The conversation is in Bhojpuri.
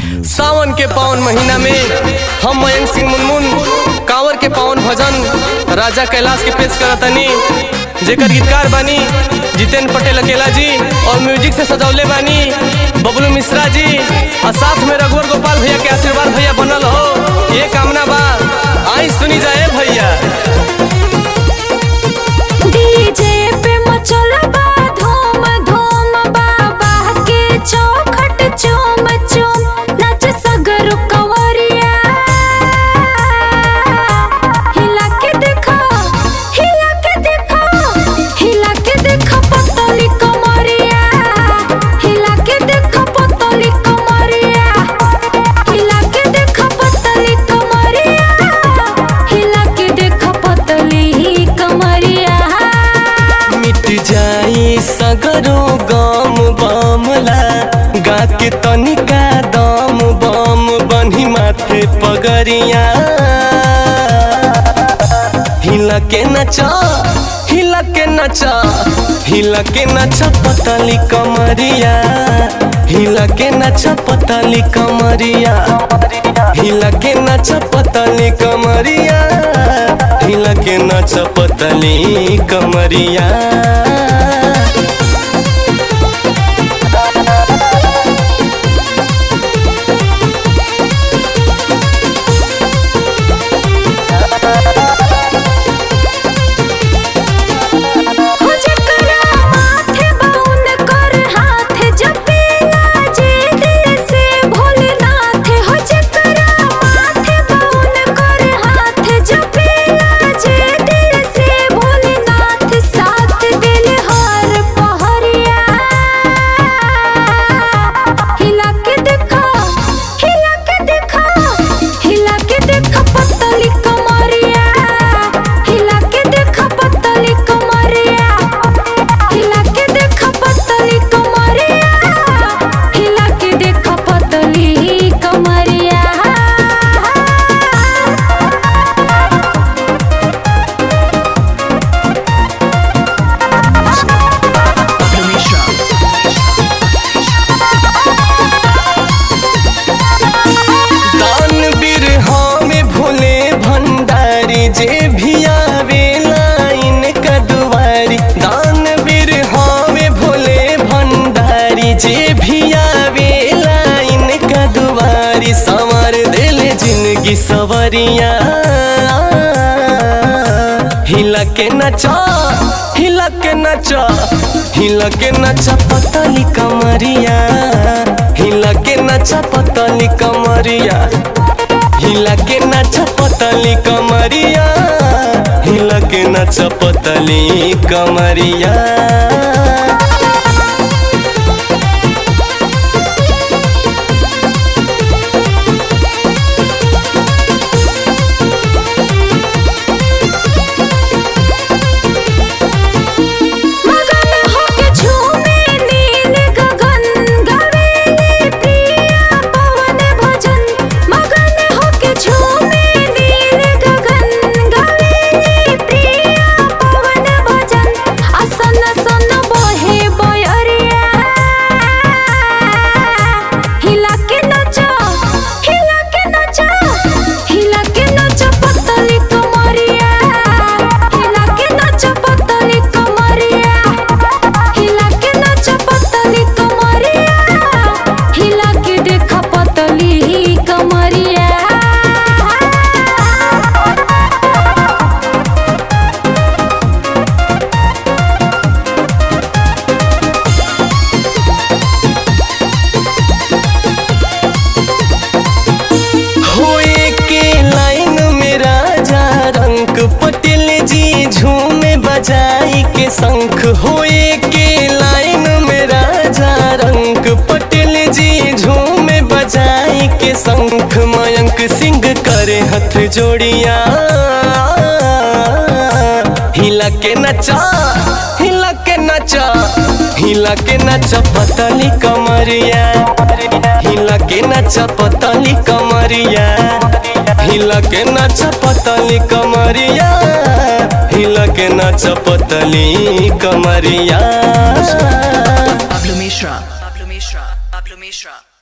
सावन के पावन महीना में हम मयंक सिंह मुनमुन कांवर के पावन भजन राजा कैलाश के पेश करतनी जेकर गीतकार बानी जितेंद्र पटेल अकेला जी और म्यूजिक से सजौले बानी बबलू मिश्रा जी और साथ में रघुवर गोपाल भैया के आशीर्वाद भैया बनल हो ये कामना बा आई सुनी जाए भैया डीजे पे मचल बा धूम धूम बाबा के चौखट चूम चूम नच सगरु कंवरिया हिला के देखो हिला के देखो हिला के देखो पतली कमरिया हिला के देखो पतली कमरिया हिला के देखो पतली कमरिया हिला के देखो पतली कमरिया मिट जाई सगरो गम बमला गा के तनिका दम बम बन्ही माथे पगरिया हिला के नचा हिला के नचा हिला के नचा पतली कमरिया हिला के नचा पतली कमरिया हिला के नचा पतली कमरिया हिला के नचा पतली कमरिया हो जकरा माथे बाउन कर हाथ जपेला जे दिल से भोलेनाथ हो जकरा माथे बाउन कर हाथ जपेला जे दिल से भोलेनाथ साथ दिल हर पहरिया हिला के देखो हिला के देखो हिला के देखो पतली कमरिया हिला के देखो पतली कमरिया हिला के देखो पतली कमरिया हिला के देखो पतली कमरिया दान बिरहा में भोले भंडारी जे भी आवे लाइन कदवारी दान बिरहा में भोले भंडारी जे भी आवे लाइन कदवारी संवर दिल जिंदगी सवरिया हिला के नचा हिला के नचा हिला के नचा पतली कमरिया हिला के नचा पतली कमरिया हिला के नचा पतली कमरिया हिला के नचा पतली कमरिया मगन होके झूमे नील गगन गावेले प्रिया पवन भजन मगन होके झूमे नील गगन गावेले प्रिया पवन भजन असन सन बहे बयरिया हिला के नचा हिला के नचा हिला के नचा पतली कमरिया हिला के नचा पतली कमरिया हिला के नचा पतली कमरिया हिला के देखा पतली कमरिया होए के लाइन में राजा रंग पटेल जी झूमे बजाई के शंख होए के लाइन में राजा रंग पटेल जी झूमे बजाई के शंख मयंक सिंह करे हथ जोड़िया हिला के नचा हिला के नचा हिला के नचा पतली कमरिया हिला के नचा पतली कमरिया हिला के नचा पतली कमरिया हिला के नचा पतली कमरिया Pablo Mishra. Pablo Mishra. Pablo Mishra.